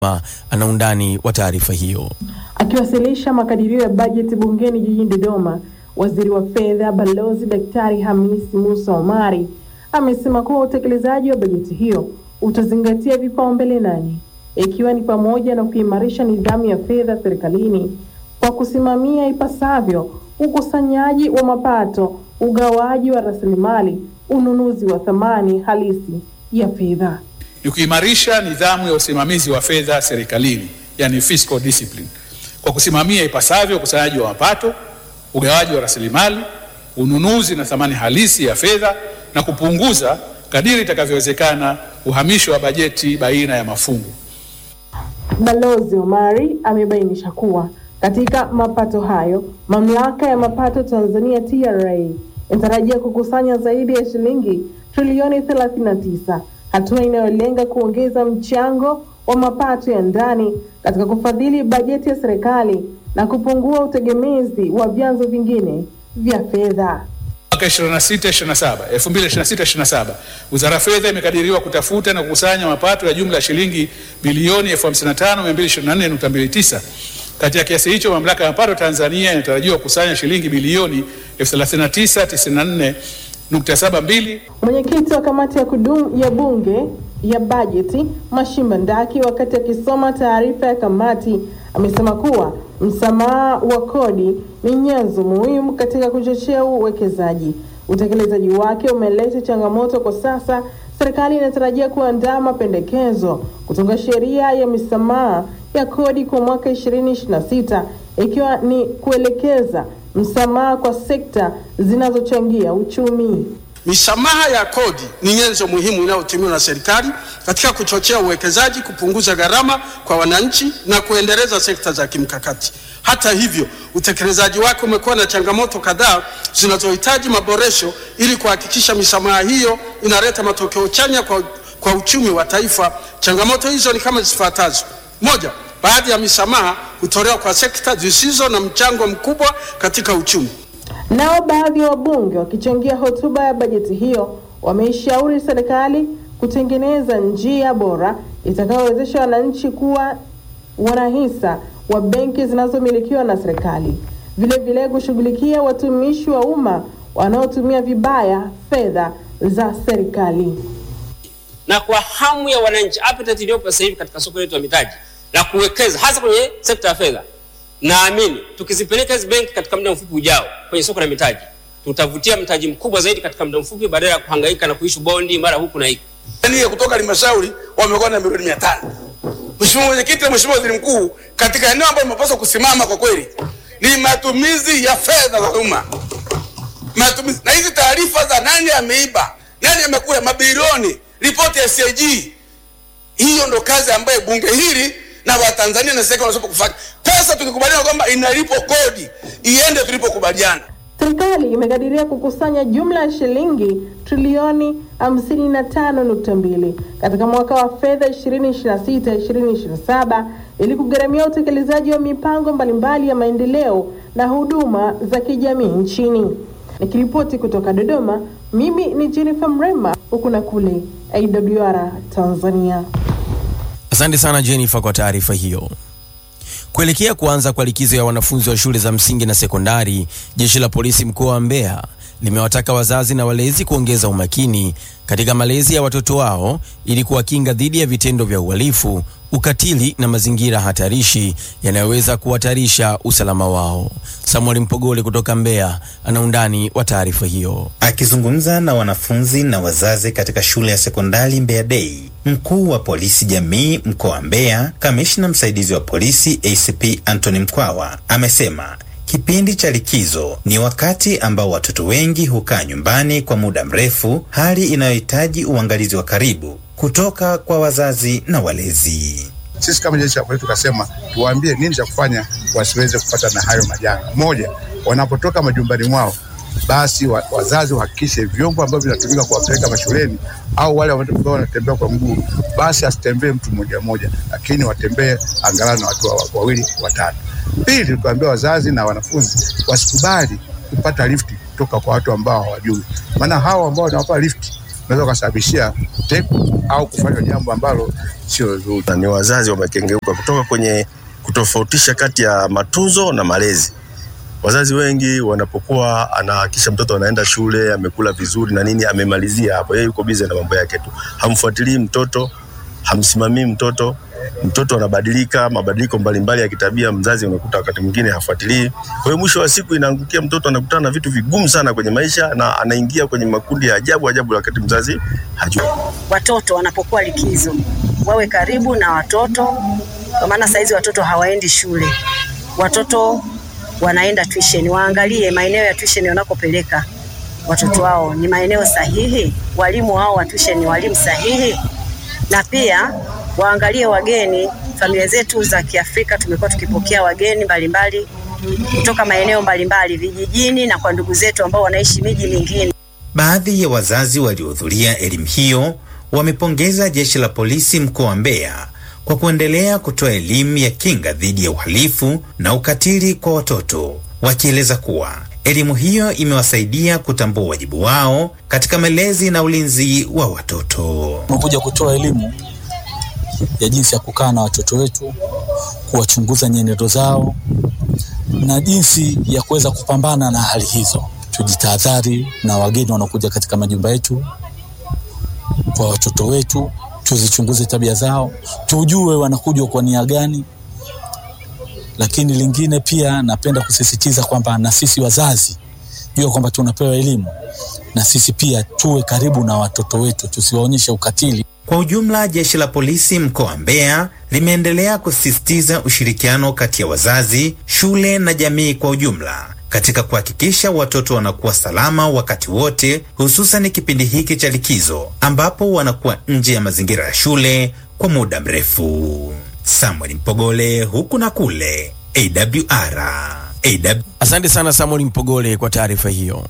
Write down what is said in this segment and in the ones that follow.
ana undani wa taarifa hiyo. Akiwasilisha makadirio ya bajeti bungeni jijini Dodoma, waziri wa fedha Balozi Daktari Hamisi Musa Omari amesema kuwa utekelezaji wa bajeti hiyo utazingatia vipaumbele nane ikiwa ni pamoja na kuimarisha nidhamu ya fedha serikalini kwa kusimamia ipasavyo ukusanyaji wa mapato, ugawaji wa rasilimali, ununuzi wa thamani halisi ya fedha. ni kuimarisha nidhamu ya usimamizi wa fedha serikalini, yani fiscal discipline, kwa kusimamia ipasavyo ukusanyaji wa mapato, ugawaji wa rasilimali, ununuzi na thamani halisi ya fedha na kupunguza kadiri itakavyowezekana uhamisho wa bajeti baina ya mafungu. Balozi Omari amebainisha kuwa katika mapato hayo, mamlaka ya mapato Tanzania TRA inatarajia kukusanya zaidi ya shilingi trilioni 39, hatua inayolenga kuongeza mchango wa mapato ya ndani katika kufadhili bajeti ya serikali na kupungua utegemezi wa vyanzo vingine vya fedha. Mwaka 26 27 2026 27 Wizara ya Fedha imekadiriwa kutafuta na kukusanya mapato ya jumla ya shilingi bilioni 55224.29. Kati ya kiasi hicho, mamlaka ya mapato Tanzania inatarajiwa kukusanya shilingi bilioni 3994.72 Mwenyekiti wa kamati ya kudumu ya bunge ya bajeti Mashimba Ndaki, wakati akisoma taarifa ya kamati, amesema kuwa msamaha wa kodi ni nyenzo muhimu katika kuchochea uwekezaji. Utekelezaji wake umeleta changamoto kwa sasa. Serikali inatarajia kuandaa mapendekezo kutunga sheria ya misamaha ya kodi kwa mwaka 2026 ikiwa ni kuelekeza msamaha kwa sekta zinazochangia uchumi. Misamaha ya kodi ni nyenzo muhimu inayotumiwa na serikali katika kuchochea uwekezaji, kupunguza gharama kwa wananchi na kuendeleza sekta za kimkakati. Hata hivyo, utekelezaji wake umekuwa na changamoto kadhaa zinazohitaji maboresho ili kuhakikisha misamaha hiyo inaleta matokeo chanya kwa, kwa uchumi wa taifa. Changamoto hizo ni kama zifuatazo: moja, baadhi ya misamaha hutolewa kwa sekta zisizo na mchango mkubwa katika uchumi. Nao baadhi ya wabunge wakichangia hotuba ya bajeti hiyo wameishauri serikali kutengeneza njia bora itakayowezesha wananchi kuwa wanahisa wa benki zinazomilikiwa na serikali, vile vile kushughulikia watumishi wa umma wanaotumia vibaya fedha za serikali. na kwa hamu ya wananchi, appetite iliyopo sasa hivi katika soko letu la mitaji la kuwekeza hasa kwenye sekta ya fedha, naamini tukizipeleka hizi benki katika muda mfupi ujao kwenye soko la mitaji tutavutia mtaji mkubwa zaidi katika muda mfupi, badala ya kuhangaika na kuishu bondi mara huku na huku. Tanzania kutoka halmashauri wamekuwa na milioni mia tano. Mheshimiwa Mwenyekiti na Mheshimiwa Waziri Mkuu, katika eneo ambalo mnapaswa kusimama kwa kweli ni matumizi ya fedha za umma, matumizi na hizi taarifa za nani ameiba, nani amekula mabilioni, ripoti ya CAG. Hiyo ndo kazi ambayo bunge hili na Watanzania na serikali wanapaswa kufanya. Pesa tukikubaliana kwamba inalipo kodi iende tulipokubaliana. Serikali imekadiria kukusanya jumla ya shilingi trilioni 55.2 katika mwaka wa fedha 2026-2027 ili kugharamia utekelezaji wa mipango mbalimbali ya maendeleo na huduma za kijamii nchini. Nikiripoti kutoka Dodoma, mimi ni Jennifer Mrema, huku na kule AWR Tanzania. Asante sana Jennifer kwa taarifa hiyo. Kuelekea kuanza kwa likizo ya wanafunzi wa shule za msingi na sekondari, jeshi la polisi mkoa wa Mbeya limewataka wazazi na walezi kuongeza umakini katika malezi ya watoto wao ili kuwakinga dhidi ya vitendo vya uhalifu, ukatili na mazingira hatarishi yanayoweza kuhatarisha usalama wao. Samuel Mpogole kutoka Mbeya ana undani wa taarifa hiyo. Akizungumza na wanafunzi na wazazi katika shule ya sekondari Mbeya Day, mkuu wa polisi jamii mkoa wa Mbeya, kamishna msaidizi wa polisi ACP Anthony Mkwawa amesema kipindi cha likizo ni wakati ambao watoto wengi hukaa nyumbani kwa muda mrefu, hali inayohitaji uangalizi wa karibu kutoka kwa wazazi na walezi. Sisi kama jeshi la polisi tukasema tuwaambie nini cha kufanya wasiweze kupata na hayo majanga. Moja, wanapotoka majumbani mwao basi wa, wazazi wahakikishe vyombo ambavyo vinatumika kuwapeleka mashuleni au wale ambao wanatembea kwa mguu, basi asitembee mtu mmoja mmoja, lakini watembee angalau na watu wa- wawili watatu. Pili, tukaambia wazazi na wanafunzi wasikubali kupata lifti kutoka kwa watu ambao hawajui, maana hao ambao wanawapa lifti unaweza ukasababishia teku au kufanya jambo ambalo sio zuri. na ni wazazi wamekengeuka kutoka kwenye kutofautisha kati ya matunzo na malezi. Wazazi wengi wanapokuwa anahakikisha mtoto anaenda shule, amekula vizuri na nini, amemalizia hapo, yeye yuko bize na mambo yake tu, hamfuatilii mtoto, hamsimamii mtoto. Mtoto anabadilika, mabadiliko mbalimbali ya kitabia, mzazi unakuta wakati mwingine hafuatilii. Kwa hiyo mwisho wa siku inaangukia mtoto anakutana na vitu vigumu sana kwenye maisha na anaingia kwenye makundi ya ajabu ajabu, wakati mzazi hajui. watoto wanapokuwa likizo wawe karibu na watoto, kwa maana saizi watoto hawaendi shule, watoto wanaenda tuition. Waangalie maeneo ya tuition wanakopeleka watoto wao ni maeneo sahihi, walimu wao wa tuition ni walimu sahihi, na pia waangalie wageni. Familia zetu za Kiafrika tumekuwa tukipokea wageni mbalimbali kutoka maeneo mbalimbali vijijini na kwa ndugu zetu ambao wanaishi miji mingine. Baadhi ya wazazi waliohudhuria elimu hiyo wamepongeza jeshi la polisi mkoa wa Mbeya kwa kuendelea kutoa elimu ya kinga dhidi ya uhalifu na ukatili kwa watoto, wakieleza kuwa elimu hiyo imewasaidia kutambua wajibu wao katika malezi na ulinzi wa watoto. Tumekuja kutoa elimu ya jinsi ya kukaa na watoto wetu, kuwachunguza nyenendo zao na jinsi ya kuweza kupambana na hali hizo. Tujitahadhari na wageni wanaokuja katika majumba yetu, kwa watoto wetu, tuzichunguze tabia zao, tujue wanakuja kwa nia gani. Lakini lingine pia napenda kusisitiza kwamba na sisi wazazi jua kwamba tunapewa elimu, na sisi pia tuwe karibu na watoto wetu, tusiwaonyeshe ukatili. Kwa ujumla, jeshi la polisi mkoa wa Mbeya limeendelea kusisitiza ushirikiano kati ya wazazi, shule na jamii kwa ujumla katika kuhakikisha watoto wanakuwa salama wakati wote, hususan kipindi hiki cha likizo ambapo wanakuwa nje ya mazingira ya shule kwa muda mrefu. Samuel Mpogole, huku na kule, AWR. AW... Asante sana Samuel Mpogole kwa taarifa hiyo.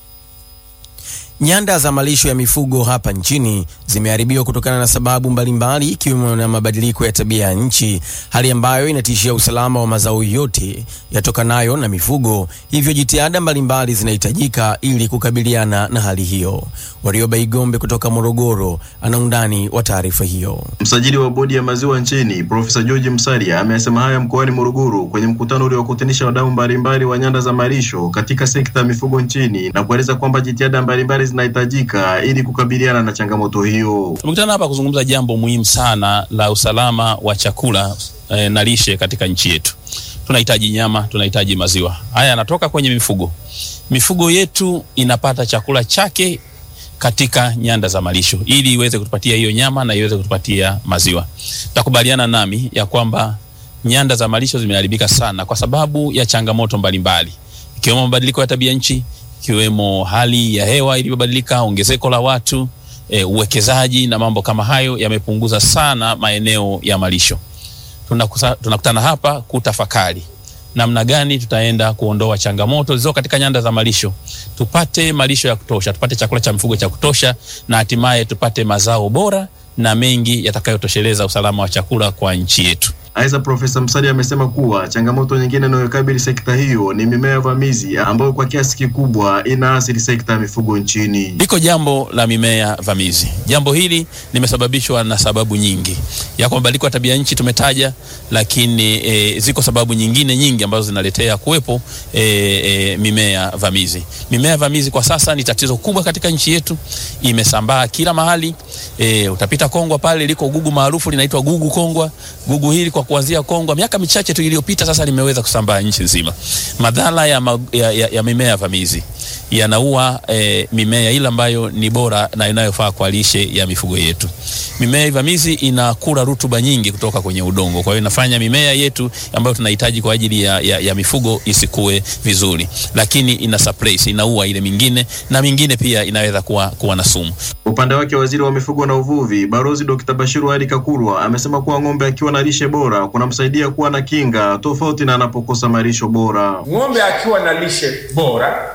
Nyanda za malisho ya mifugo hapa nchini zimeharibiwa kutokana na sababu mbalimbali ikiwemo na mabadiliko ya tabia ya nchi, hali ambayo inatishia usalama wa mazao yote yatokanayo na mifugo. Hivyo jitihada mbalimbali zinahitajika ili kukabiliana na hali hiyo. Warioba Igombe kutoka Morogoro ana undani wa taarifa hiyo. Msajili wa bodi ya maziwa nchini Profesa George Msalia amesema haya mkoani Morogoro kwenye mkutano uliokutanisha wadau mbalimbali wa nyanda za malisho katika sekta ya mifugo nchini na kueleza kwamba jitihada mbalimbali zinahitajika ili kukabiliana na changamoto hiyo. Tumekutana hapa kuzungumza jambo muhimu sana la usalama wa chakula eh, na lishe katika nchi yetu. Tunahitaji nyama, tunahitaji maziwa. Haya yanatoka kwenye mifugo. Mifugo yetu inapata chakula chake katika nyanda za malisho ili iweze kutupatia hiyo nyama na iweze kutupatia maziwa. Takubaliana nami ya kwamba nyanda za malisho zimeharibika sana kwa sababu ya changamoto mbalimbali ikiwemo mabadiliko ya tabia nchi, ikiwemo hali ya hewa iliyobadilika, ongezeko la watu, e, uwekezaji na mambo kama hayo yamepunguza sana maeneo ya malisho. Tunakusa, tunakutana hapa kutafakari namna gani tutaenda kuondoa changamoto zilizo katika nyanda za malisho, tupate malisho ya kutosha, tupate chakula cha mifugo cha kutosha, na hatimaye tupate mazao bora na mengi yatakayotosheleza usalama wa chakula kwa nchi yetu. Aidha, Profesa Msalia amesema kuwa changamoto nyingine inayokabili sekta hiyo ni mimea vamizi ambayo kwa kiasi kikubwa inaathiri sekta ya mifugo nchini. Liko jambo la mimea vamizi. Jambo hili limesababishwa na sababu nyingi, yako mabadiliko ya tabia nchi tumetaja, lakini e, ziko sababu nyingine nyingi ambazo zinaletea kuwepo e, e, mimea vamizi. Mimea vamizi kwa sasa ni tatizo kubwa katika nchi yetu, imesambaa kila mahali. E, utapita Kongwa pale liko gugu maarufu linaitwa gugu Kongwa. Gugu hili kwa kuanzia Kongwa miaka michache tu iliyopita sasa limeweza kusambaa nchi nzima. Madhara ya, ma, ya, ya, ya mimea vamizi yanaua e, mimea ile ambayo ni bora na inayofaa kwa lishe ya mifugo yetu. Mimea vamizi inakula rutuba nyingi kutoka kwenye udongo, kwa hiyo inafanya mimea yetu ambayo tunahitaji kwa ajili ya, ya, ya mifugo isikue vizuri, lakini ina suppress, inaua ile mingine na mingine pia inaweza kuwa, kuwa na sumu. Upande wake waziri wa mifugo na uvuvi Balozi Dr. Bashiru Ali Kakurwa amesema kuwa ng'ombe akiwa na lishe bora kunamsaidia kuwa na kinga tofauti na anapokosa malisho bora. Ng'ombe akiwa na lishe bora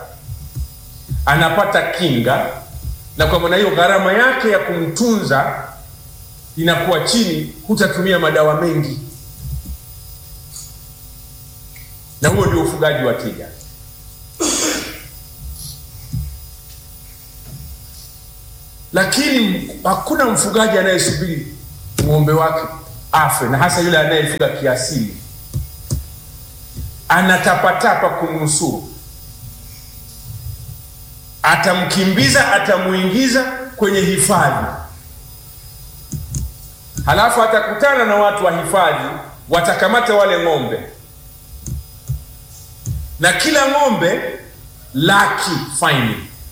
anapata kinga, na kwa maana hiyo gharama yake ya kumtunza inakuwa chini, hutatumia madawa mengi, na huo ndio ufugaji wa tija. lakini hakuna mfugaji anayesubiri ng'ombe wake afe, na hasa yule anayefuga kiasili, anatapatapa kumnusuru, atamkimbiza, atamuingiza kwenye hifadhi, halafu atakutana na watu wa hifadhi, watakamata wale ng'ombe, na kila ng'ombe laki faini.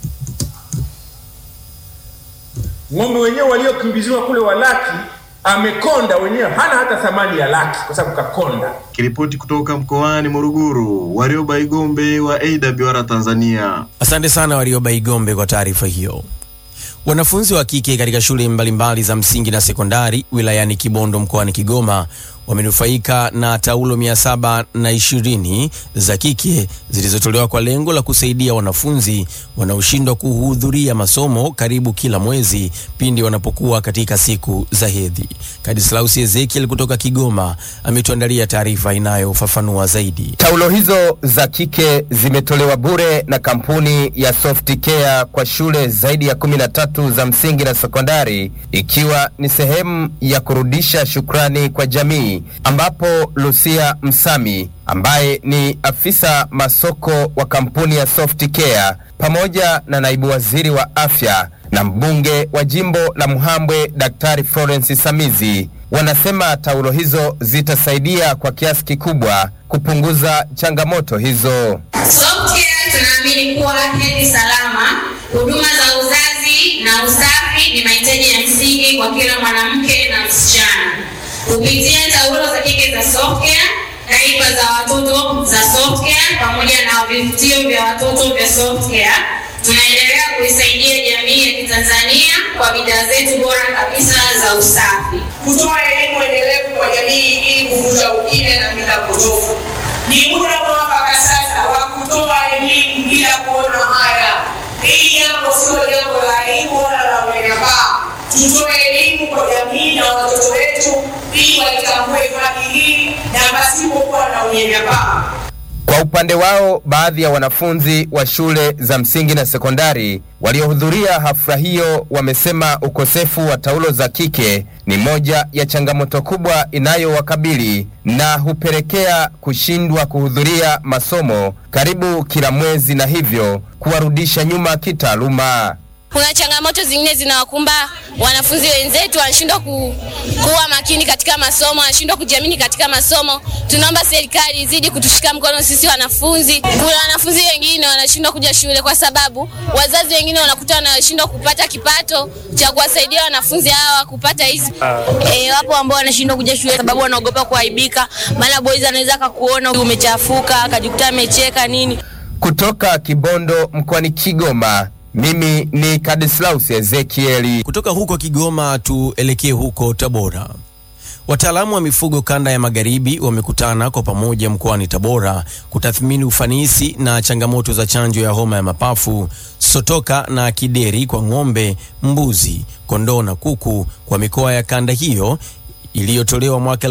Ng'ombe wenyewe waliokimbiziwa kule wa laki amekonda wenyewe, hana hata thamani ya laki kwa sababu kakonda. Kiripoti kutoka mkoani Morogoro, Warioba Igombe wa AWR Tanzania. Asante sana Warioba Igombe kwa taarifa hiyo. Wanafunzi wa kike katika shule mbalimbali za msingi na sekondari wilayani Kibondo mkoani Kigoma wamenufaika na taulo mia saba na ishirini za kike zilizotolewa kwa lengo la kusaidia wanafunzi wanaoshindwa kuhudhuria masomo karibu kila mwezi pindi wanapokuwa katika siku za hedhi. Kadislausi Ezekiel kutoka Kigoma ametuandalia taarifa inayofafanua zaidi. Taulo hizo za kike zimetolewa bure na kampuni ya Soft Care kwa shule zaidi ya kumi na tatu za msingi na sekondari, ikiwa ni sehemu ya kurudisha shukrani kwa jamii, ambapo Lucia Msami ambaye ni afisa masoko wa kampuni ya Soft Care pamoja na naibu waziri wa afya na mbunge wa jimbo la Mhambwe Daktari Florence Samizi wanasema taulo hizo zitasaidia kwa kiasi kikubwa kupunguza changamoto hizo. Softcare tunaamini kuwa hedhi salama, huduma za uzazi na usafi ni mahitaji ya msingi kwa kila mwanamke na msichana. Kupitia taulo za kike za Softcare, daipa za watoto za Softcare pamoja na vivutio vya watoto vya Softcare, tunaendelea kuisaidia jamii ya Kitanzania kwa bidhaa zetu bora kabisa za usafi. kutoa elimu endelevu kwa jamii ili kuvuta ukimya na mila potofu. Ni muda mwafaka sasa wa kutoa elimu bila kuona haya. Hili jambo sio jambo la aibu wala la unyanyapaa. Tutoe elimu kwa jamii na watoto wetu ili walitambue haki hii na pasipokuwa na unyanyapaa. Kwa upande wao, baadhi ya wanafunzi wa shule za msingi na sekondari waliohudhuria hafla hiyo wamesema ukosefu wa taulo za kike ni moja ya changamoto kubwa inayowakabili na hupelekea kushindwa kuhudhuria masomo karibu kila mwezi na hivyo kuwarudisha nyuma kitaaluma. Kuna changamoto zingine zinawakumba wanafunzi wenzetu, wanashindwa ku, kuwa makini katika masomo, wanashindwa kujiamini katika masomo. Tunaomba serikali izidi kutushika mkono sisi wanafunzi. Kuna wanafunzi wengine wanashindwa kuja shule kwa sababu wazazi wengine wanakuta wanashindwa kupata kipato cha kuwasaidia wanafunzi hawa kupata hizi E, wapo ambao wanashindwa kuja shule sababu wanaogopa kuaibika, maana boys anaweza akakuona umechafuka akajikuta amecheka nini. Kutoka Kibondo mkoani Kigoma, mimi ni Kadislaus Ezekieli. Kutoka huko Kigoma tuelekee huko Tabora. Wataalamu wa mifugo kanda ya magharibi wamekutana kwa pamoja mkoani Tabora kutathmini ufanisi na changamoto za chanjo ya homa ya mapafu, sotoka na kideri kwa ng'ombe, mbuzi, kondoo na kuku kwa mikoa ya kanda hiyo iliyotolewa mwaka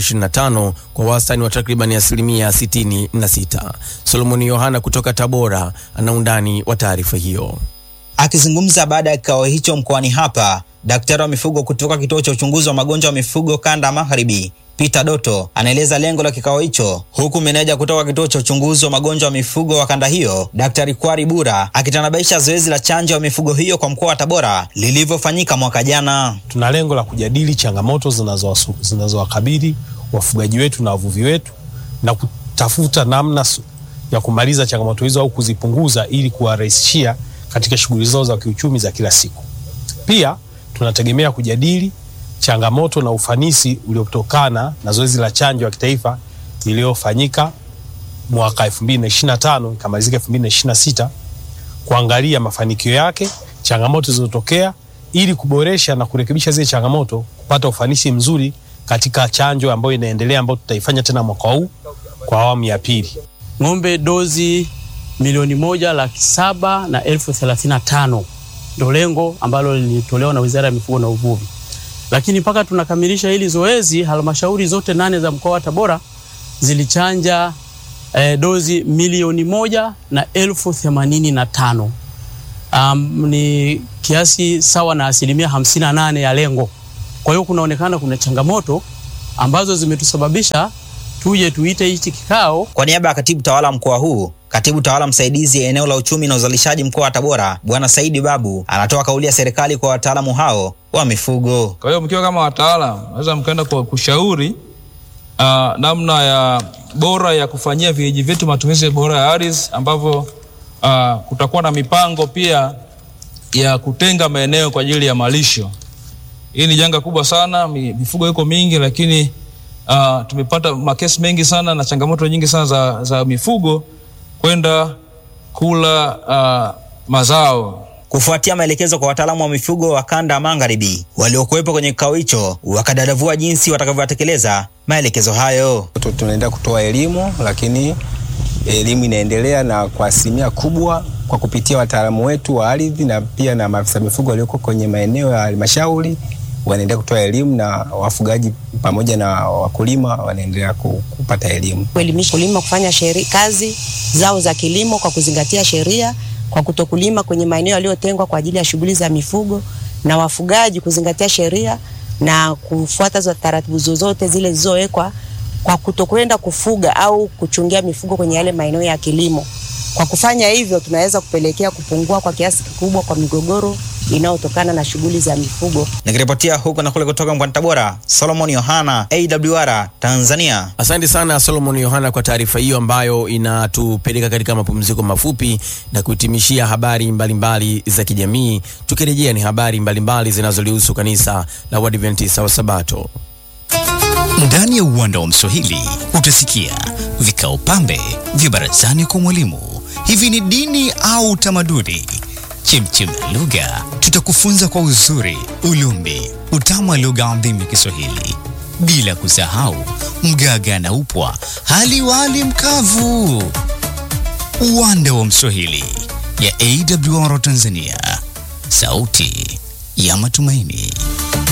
2025 kwa wastani wa takribani asilimia 66. Solomoni Yohana kutoka Tabora ana undani wa taarifa hiyo. Akizungumza baada ya kikao hicho mkoani hapa, daktari wa mifugo kutoka kituo cha uchunguzi wa magonjwa ya mifugo kanda ya magharibi Peter Doto anaeleza lengo la kikao hicho, huku meneja kutoka kituo cha uchunguzi wa magonjwa ya mifugo wa kanda hiyo Daktari Kwari Bura akitanabaisha zoezi la chanjo ya mifugo hiyo kwa mkoa wa Tabora lilivyofanyika mwaka jana. Tuna lengo la kujadili changamoto zinazowasu- zinazowakabili wafugaji wetu na wavuvi wetu na kutafuta namna su- ya kumaliza changamoto hizo au kuzipunguza ili kuwarahisishia katika shughuli zao za kiuchumi za kila siku. Pia tunategemea kujadili changamoto na ufanisi uliotokana na zoezi la chanjo ya kitaifa iliyofanyika mwaka 2025 ikamalizika 2026 kuangalia mafanikio yake, changamoto zilizotokea ili kuboresha na kurekebisha zile changamoto, kupata ufanisi mzuri katika chanjo ambayo inaendelea ambayo tutaifanya tena mwaka huu kwa awamu ya pili. ng'ombe dozi milioni moja laki saba na elfu thelathini na tano ndo lengo ambalo lilitolewa na Wizara ya Mifugo na Uvuvi. Lakini mpaka tunakamilisha hili zoezi, halmashauri zote nane za mkoa wa Tabora zilichanja eh, dozi milioni moja na elfu themanini na tano um, ni kiasi sawa na asilimia hamsini na nane ya lengo. Kwa hiyo kunaonekana kuna changamoto ambazo zimetusababisha tuje tuite hichi kikao. Kwa niaba ya katibu tawala mkoa huu, katibu tawala msaidizi eneo la uchumi na uzalishaji mkoa wa Tabora, Bwana Saidi Babu anatoa kauli ya serikali kwa wataalamu hao wa mifugo. Kwa hiyo mkiwa kama wataalamu, naweza mkaenda kwa kushauri uh, namna ya bora ya kufanyia vijiji vyetu matumizi bora ya ardhi, ambavyo uh, kutakuwa na mipango pia ya kutenga maeneo kwa ajili ya malisho. Hii ni janga kubwa sana, mi- mifugo iko mingi, lakini uh, tumepata makesi mengi sana na changamoto nyingi sana za, za mifugo kwenda kula uh, mazao Kufuatia maelekezo kwa wataalamu wa mifugo wa kanda ya magharibi waliokuwepo kwenye kikao hicho, wakadadavua jinsi watakavyotekeleza maelekezo hayo. Tu- tunaendelea kutoa elimu, lakini elimu inaendelea na kwa asilimia kubwa kwa kupitia wataalamu wetu wa ardhi na pia na maafisa mifugo walioko kwenye maeneo ya halmashauri wanaendelea kutoa elimu na wafugaji pamoja na wakulima wanaendelea ku- kupata elimu. kuelimisha kulima kufanya sheri, kazi zao za kilimo kwa kuzingatia sheria, kwa kutokulima kwenye maeneo yaliyotengwa kwa ajili ya shughuli za mifugo, na wafugaji kuzingatia sheria na kufuata za taratibu zozote zile zilizowekwa kwa kutokwenda kufuga au kuchungia mifugo kwenye yale maeneo ya kilimo. Kwa kufanya hivyo, tunaweza kupelekea kupungua kwa kiasi kikubwa kwa migogoro inayotokana na shughuli za mifugo. Nikiripotia huko na kule kutoka mkoani Tabora, Solomon Yohana, AWR Tanzania. Asante sana Solomon Yohana kwa taarifa hiyo ambayo inatupeleka katika mapumziko mafupi na kuhitimishia habari mbalimbali mbali za kijamii. Tukirejea ni habari mbalimbali zinazolihusu kanisa la Waadventista wa Sabato. Ndani ya uwanda wa Mswahili utasikia vikao pambe vya barazani kwa mwalimu. Hivi ni dini au utamaduni? Chemchem ya lugha, tutakufunza kwa uzuri, ulumbi, utamu wa lugha adhimu ya Kiswahili, bila kusahau mgaga na upwa, hali wali mkavu. Uwanda wa Mswahili ya AWR Tanzania, sauti ya matumaini.